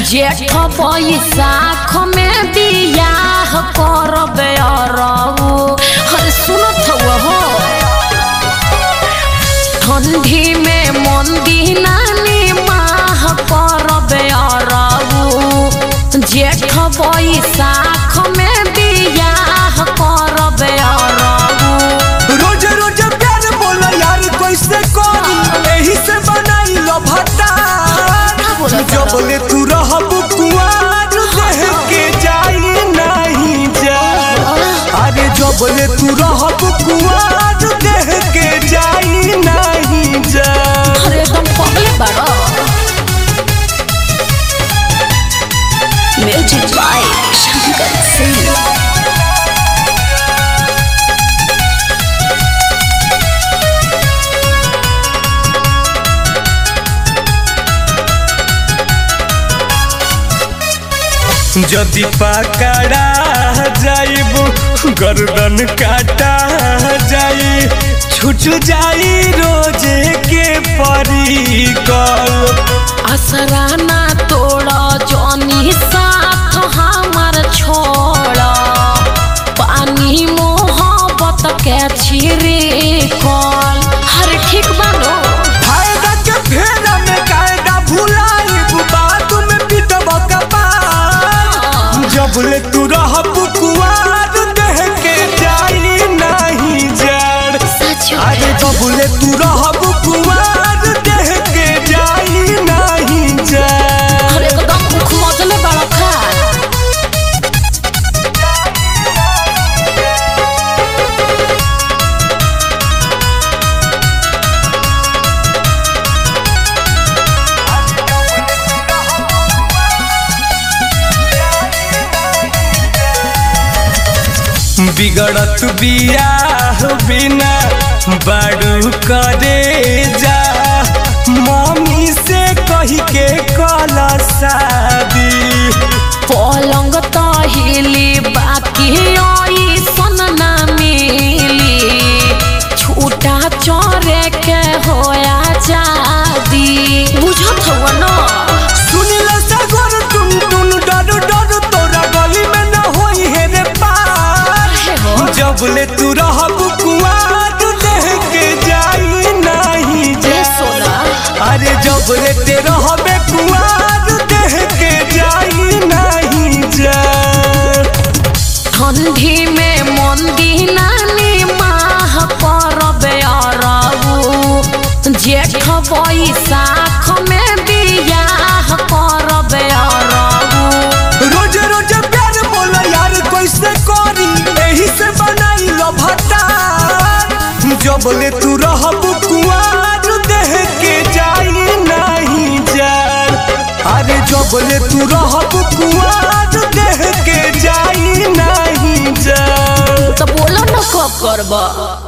जेठ बैसाख में बियाह करबे अरऊ हर सुनत हउआ हो ठंडी में मंदी नानी माह करबे अरऊ जेठ बैसाख में बियाह करबे अरऊ रोज रोज प्यार बोला यार कैसे करी एही से बनाई लो भट्टा बोला जो बोले तू रहब कुआर देह के जाई नहीं जा अरे जो बोले तू रहब कुआर देह के जाई नहीं जा अरे एकदम पगले बाड़ो म्यूजिक बाय शंकर सिंह जदि पकड़ा जाइब गर्दन काटा जाई छूट जाई रोजे के परिकल असराना तोड़ जनी साथ हमार छोड़ पानी मोहब्बत के छिरे कल हर ठीक बानो फायदा के फेरा में कायदा भुलाइब बात में पिटब कपार जब ले तू रहब कुआर देह के जाई नहीं जड़ सच अरे जब ले तू रहब कुआर देह के जाई नहीं जड़ अरे एकदम मुख मजले बड़ा खा बिगड़त बियाह बिना बाड़ू करे जा मम्मी से कही के कला शादी पलंग त हिली बाकी आई सन ना मिली छूटा चोरे के होया जादी बुझत हवा न सुनिल सगर टुन टुन डर डर तोरा गली में न होई है रे पार हे हो जब ले तू रहब कुआर देह के जाई नहीं ए जा सोना अरे जब ले ते रहबे कुआर देह के जाई नहीं जा ठंडी में मंदी नानी माह करबे अरऊ जेठ बैसाख में बियाह करबे अरऊ रोज रोज प्यार बोला यार कैसे करी एही से बनाई लो भट्टा जब ले तू रहब कुआर देह के जाई नहीं जान अरे जब ले तू रहब कुआर देह के जाई नहीं जान तो बोलो न कब करबा